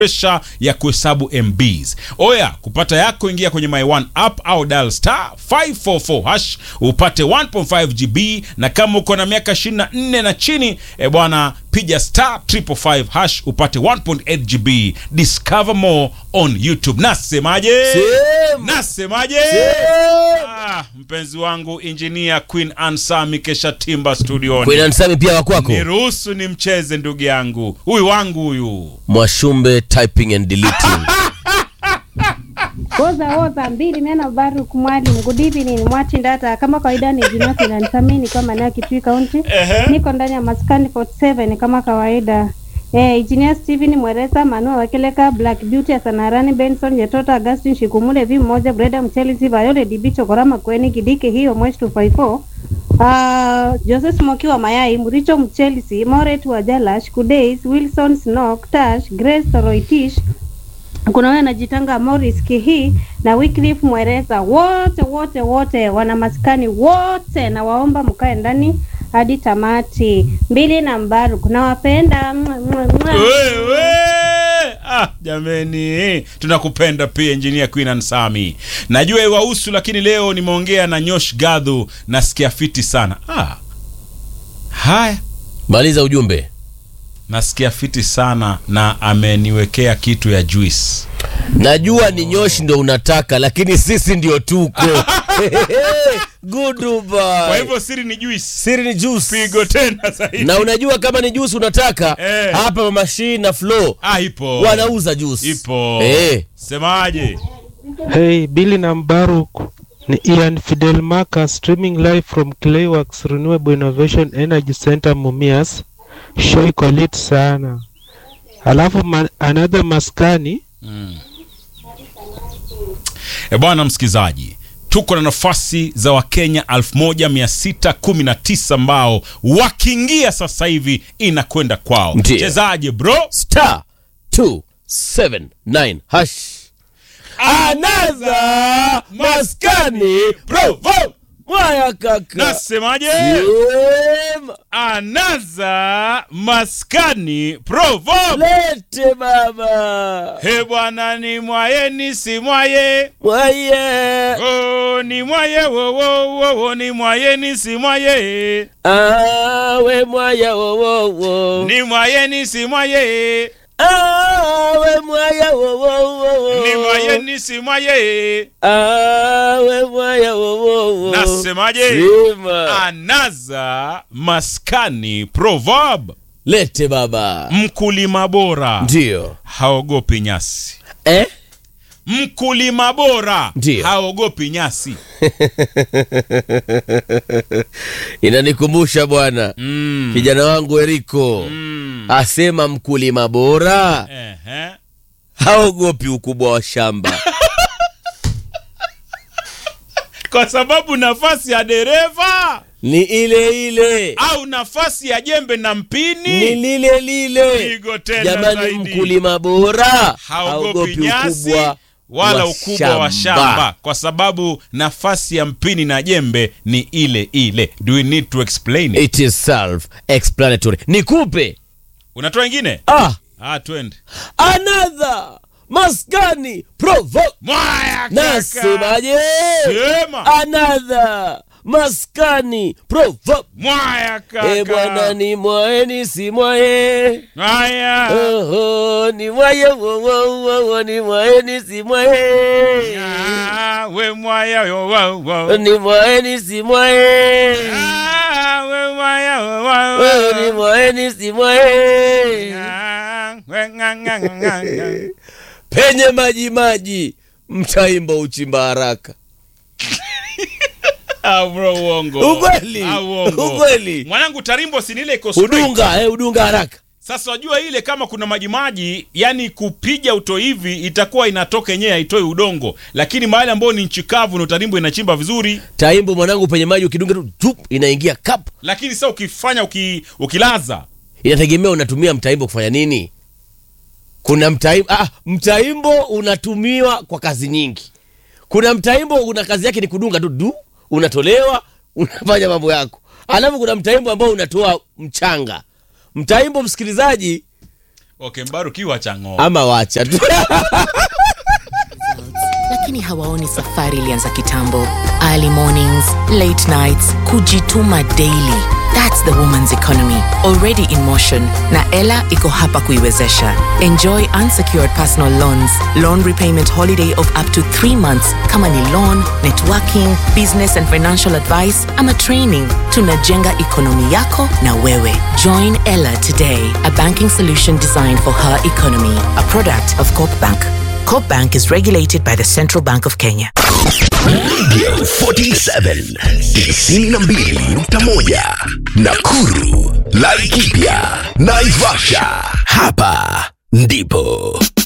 presha ya kuhesabu MBs. Oya, kupata yako ingia kwenye My One app au dial star 544 hash upate 1.5 GB, na kama uko na miaka 24 na chini e bwana, piga star 555 hash upate 1.8 GB. Discover more on YouTube. Nasemaje? Sema. Nasemaje? Ah, mpenzi wangu engineer Queen Ansami kesha timba studioni. Queen Ansami pia wakwako Niruhusu ni mcheze ndugu yangu, huyu wangu huyu. Mwashumbe typing and deleting. Woza woza mbili mena Baruk mwalimu good evening mwati ndata kama kawaida ni jina kinanisamini kwa maana ya Kitui County niko ndani ya maskani 47 kama kawaida Eh, Engineer Steven Mweresa, Manua Wakeleka, Black Beauty, Asanarani, Benson, Yetota, Augustin, Shikumule, V mmoja, Breda Mchelisi, Vayole, DB, Chokorama, Kweni, Kidike, hiyo Mwesh 254. Uh, Joseph Smoki wa Mayai, Muricho Mchelisi, Moret wa Jalash, Kudeis, Wilson Snock, Tash, Grace Toroitish, kuna wewe anajitanga Morris Kihi na Wycliffe Mwereza, wote wote wote wana maskani wote, na waomba mkae ndani hadi tamati. Mbili na Mbaru, nawapenda. Mwa, mwa, mwa. Wewe ah, jameni, tunakupenda pia engineer Queen Ansami. Najua iwahusu, lakini leo nimeongea na Nyosh Gadhu, nasikia fiti sana. Ah, haya Maliza ujumbe. nasikia fiti sana na ameniwekea kitu ya juice. Najua ni nyoshi ndo unataka, lakini sisi ndio tuko. Goodbye. Kwa hivyo siri ni juice. siri ni juice. Pigo tena zaidi. Na unajua kama ni juice unataka Eh. hapa mashine na flow Ah, ipo. wanauza juice. Ipo. Eh. Semaje? Hey, Billy na Mbaruk ni Ian Fidel Marcus streaming live from Clayworks Renewable Innovation Energy Center Mumias. Show iko lit sana. Alafu ma another maskani E bwana msikizaji, tuko na nafasi za Wakenya 1619 ambao wakiingia sasa hivi inakwenda kwao. Ndiyo. Mchezaji bro, Star 279 hash. Another maskani provo. Mwaya kaka. nasemaje? Sema. Anaza maskani provo. Lete baba. He bwana, ni mwaye ni si mwaye Mwaye. Oh, ni mwaye wo wo wo wo ni mwaye ni si mwaye Awe mwaya wo wo wo. ni mwaye ni si mwaye Awe mwaya wo wo wo. ni mwaye ni si mwaye Awe mwaya wo wo wo. Nasemaje? Sema. anaza maskani proverb Lete baba. mkulima bora Ndio. haogopi nyasi Eh? mkulima bora Ndiyo. haogopi nyasi Inanikumbusha bwana mm. kijana wangu Eriko Mm. asema mkulima bora Ehe. haogopi ukubwa wa shamba. kwa sababu nafasi ya dereva Ni ile ile, au nafasi ya jembe na ni mpini lile lile. pigo tena Jamani, zaidi. mkulima bora haogopi nyasi ukubwa wala wa ukubwa wa shamba kwa sababu nafasi ya mpini na jembe ni ile ile do we need to explain it? It is self explanatory. Nikupe unatoa ingine ah, ah twende another maskani provo mwaya kaka. nasemaje? sema Another maskani provo mwaya kaka E bwana ni mwae ni si mwae haya Oho, ni mwaye wo wo wo wo ni mwae ni si mwae Ah, we mwaya yo wa wa ni mwae ni si mwae Ah, we mwaya yo wa Oh, ni wa mwae ni si mwae Ah, we nga nga nga nga nga. penye maji maji mtaimba uchimba haraka Ah, bro uongo Ukweli, Ah, uongo. ukweli. mwanangu tarimbo sinile iko straight. udunga eh, udunga haraka Sasa wajua ile kama kuna majimaji, yani kupiga uto hivi itakuwa inatoka yenyewe haitoi udongo, lakini mahali ambao ni nchi kavu na utarimbo inachimba vizuri, taimbo mwanangu penye maji ukidunga tu tup, inaingia kap lakini sasa ukifanya uki, ukilaza inategemea unatumia mtaimbo kufanya nini kuna mtaimbo ah, mtaimbo unatumiwa kwa kazi nyingi kuna mtaimbo una kazi yake ni kudunga tu du unatolewa unafanya mambo yako alafu kuna mtaimbo ambao unatoa mchanga mtaimbo msikilizaji okay mbaruki wacha ng'o ama wacha tu lakini hawaoni safari ilianza kitambo early mornings late nights kujituma daily thats the woman's economy already in motion na ela iko hapa kuiwezesha enjoy unsecured personal loans loan repayment holiday of up to 3 months kama ni loan networking business and financial advice ama training tunajenga ekonomi yako na wewe join ella today a banking solution designed for her economy a product of corp bank corp bank is regulated by the central bank of kenya Radio 47 92.1 Nakuru, Laikipia, Naivasha. Hapa ndipo